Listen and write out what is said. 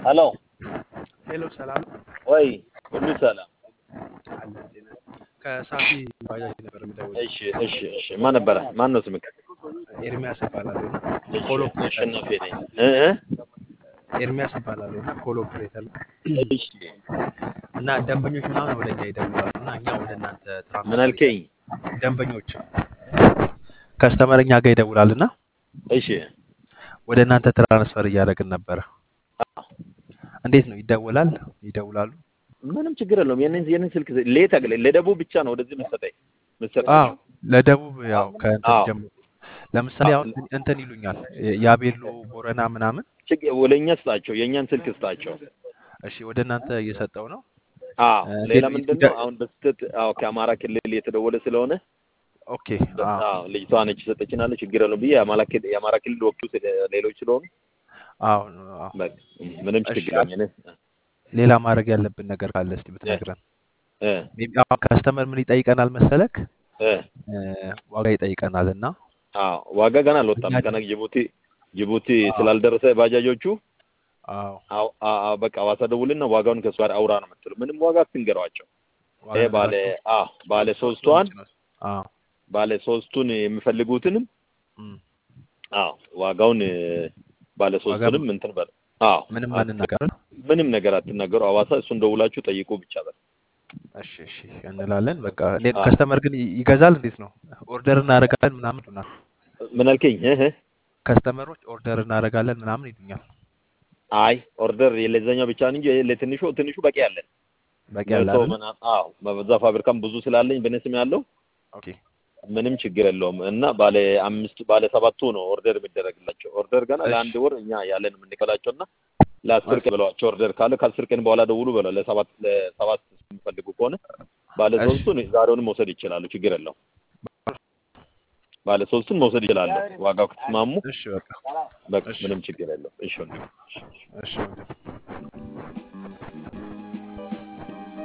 ሄሎ ሄሎ ሰላም ወይ ሁሉ ሰላም? አለ ጤና ከሳፊ ባጃጅ ነበር የምደውለው። እሺ እሺ እሺ። ማን ነበረ? ማን ነው ስምህ? ኤርሚያስ እባላለሁ እና እሺ ኮል ኦፕሬተር አሸናፊ ነኝ። እ እ ኤርሚያስ እባላለሁ እና ኮል ኦፕሬተር ነው እሺ እና ደንበኞች ምናምን ወደ እኛ ይደውላሉ እና እኛ ወደ እናንተ ምን ትራንስፈር አልከኝ? ደንበኞች ከስተመር እኛ ጋር ይደውላል እና እሺ ወደ እናንተ ትራንስፈር እያደረግን ነበረ። እንዴት ነው ይደውላል? ይደውላሉ? ምንም ችግር የለውም። የኔን የኔን ስልክ ሌት አግለ ለደቡብ ብቻ ነው ወደዚህ መሰጠኝ አዎ መሰጣቸው። ለደቡብ ያው ከእንትን አዎ ጀምሮ ለምሳሌ አሁን እንትን ይሉኛል ያቤሎ ቦረና ምናምን። ችግር ወለኛ ስጣቸው፣ የእኛን ስልክ ስጣቸው። እሺ ወደ እናንተ እየሰጠው ነው። አዎ እ፣ ሌላ ሌላ ምንድን ይደ- ነው አሁን በስህተት አዎ ከአማራ ክልል የተደወለ ስለሆነ ኦኬ አዎ አዎ ልጅቷ ነች የሰጠችናለች። ችግር የለውም ብዬ የአማራ ክልል የአማራ ክልል ወኪሉ ስለ- ሌሎች ስለሆኑ አዎ አዎ። በቃ ምንም እሺ ችግር የለውም። እኔ ሌላ ማድረግ ያለብን ነገር ካለ እስቲ እ ብትነግረን። እ ሜይ ቢ አሁን ከስተመር ምን ይጠይቀናል መሰለክ? እ እ፣ ዋጋ ይጠይቀናል እና አዎ ዋጋ ገና እኛ አልወጣም። ገና ጅቡቲ ጅቡቲ አዎ ስላልደረሰ ባጃጆቹ አዎ አዎ አ- አ- በቃ ሐዋሳ ደውልና ዋጋውን ከእሱ ጋር አውራ ነው የምትለው። ምንም ዋጋ አትንገሯቸው። ዋጋ ይሄ ባለ ነገራቸው አዎ ባለ ሶስቱን ሶስቷን ጭነው አዎ ባለ ሶስቱን የሚፈልጉትንም እም፣ አዎ ዋጋውን እ፣ ባለ ዋጋ ሶስቱንም እንትን በል አዎ ምንም አት- አንናገር። ምንም ነገር አትናገሩ። ሐዋሳ እሱን ደውላችሁ ጠይቁ ብቻ በል። እሺ እሺ እንላለን። በቃ እንዴት አዎ ከስተመር ግን ይ- ይገዛል? እንዴት ነው ኦርደር እናደርጋለን ምናምን ይሉናል። ምን አልከኝ? እህ እህ። ከስተመሮች ኦርደር እናደርጋለን ምናምን ይሉኛል። አይ ኦርደር ለዛኛው ብቻ እንጂ ለትንሹ ትንሹ በቂ አለን። በቂ ያለ መቶ አይደል? ምናምን አዎ በዛ ፋብሪካም ብዙ ስላለኝ በእኔ ስም ያለው ኦኬ ምንም ችግር የለውም። እና ባለ አምስት ባለ ሰባቱ ነው ኦርደር የሚደረግላቸው። ኦርደር ገና እሺ ለአንድ ወር እኛ ያለን የምንቀላቸው እና ለአስር እሺ ቀን ብለዋቸው ኦርደር ካለ ከአስር ቀን በኋላ ደውሉ ብለው ለሰባት ለሰባት የሚፈልጉ ከሆነ ባለ እሺ ሶስቱን ዛሬውንም መውሰድ ይችላሉ። ችግር የለውም። ባለ ሶስቱን መውሰድ ይችላሉ። ዋጋው ከተስማሙ እሺ በቃ በቃ እሺ ምንም ችግር የለውም። እሺ ወንድም። እሺ ወንድም።